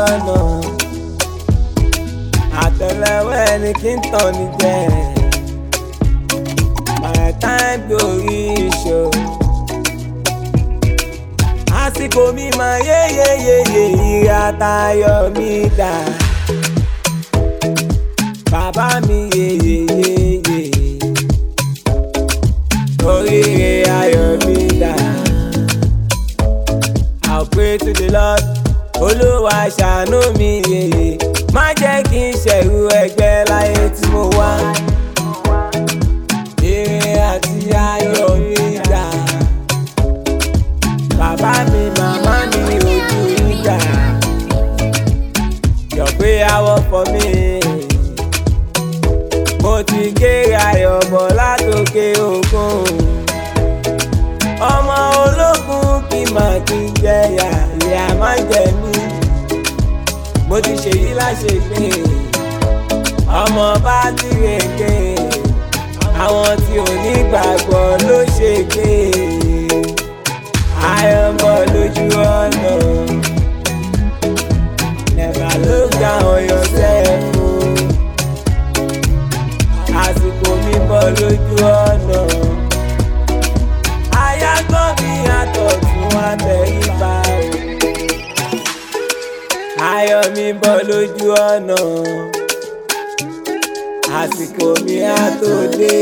ọ̀nà àtẹlẹwọ́ ẹni kí n tàn ní jẹ my time glory show àsìkò mi máa yéyéyéyé ìyá tayọ mi dà bàbá mi yéyéyéyé oríire ayọ̀ mi dà. I'll pray to the Lord olúwa ṣàánú mi yèyé má jẹ́ kí n ṣẹ̀rù ẹgbẹ́ láyé tí mo wá. Ire àti ayọ̀ mi dà. Bàbá mi màmá mi ojú ìgbà. Your prayer work for me. Mo ti kéré ayọ̀ bọ̀ látòkè òkun. Ọmọ ológun kì í máa kí n jẹyà, ìyá máa jẹ mí. Mo ti ṣèyí láṣepé. Ọmọ bá ti rèké. Àwọn tí ò ní gbàgbọ́ ló ṣègbè. Ayọ̀ ń bọ̀ lójú ọ̀nà. Never look down on yourself. o. Àsìkò mi bọ̀ lójú ọ̀nà. Ayágbọ́n mi àtọ̀tún àtẹ̀yìnbá o. Ayọ̀ mi bọ̀ lójú ọ̀nà. Àsìkò mi á tó dé.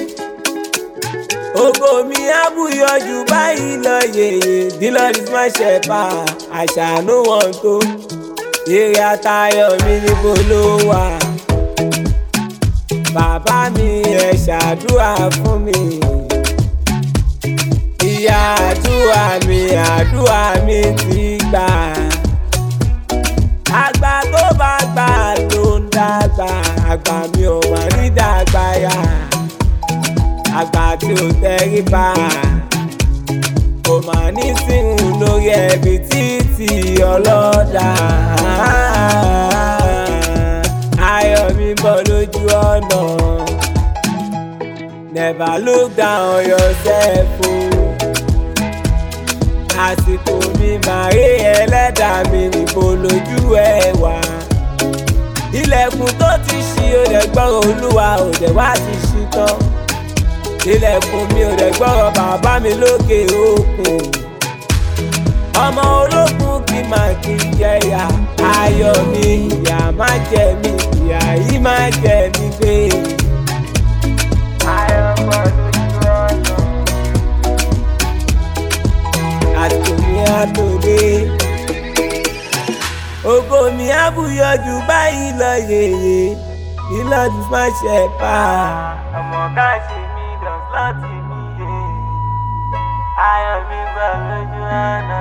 Ògo mi á búyọjú báyìí lọ yèyè. The Lord is my shepherd, I shall no want to. Èrè àtayọ̀ mi níbo ló wà? Bàbá mi ẹ ṣàdúrà fún mi. Ìyá àdúrà mi àdúrà mi ti gbà. Àgbà tó bá gbà ló ń dàgbà. Àgbà mi ò mà ní dàgbà yá. Àgbà tí ò tẹríba. Kò mà ní sínú lórí ẹbí títí ọlọ́dà. Ayọ̀ mi bọ̀ lójú ọ̀nà. Never look down on yourself o. Àsìkò mi máa rí ẹlẹ́dàá mi níbo lójú ẹ wà. Ilẹ̀kùn tó ti ṣí o dẹ̀ gbọ́rọ̀ olúwa ò dẹ̀ wá ti ṣí tán. Ilẹ̀kùn mi ò dẹ̀ gbọ́rọ̀ bàbá mi lókè òkun. Ọmọ ológun kì í máa kí n jẹyà. Ayọ̀ mi ìyà má jẹ mí, ìyà yìí má jẹ mí gbé. Ayọ̀ bọ̀ lójú ọ̀nà. Àsìkò mi á tó dé. Ògo mi á búyọjú báyìí lọ yèyè. Ìlọ́dún má ṣe pa. Ọmọ ká ṣe mí lọ láti mi yé. Ayọ̀ mi bọ̀ lójú ọ̀nà.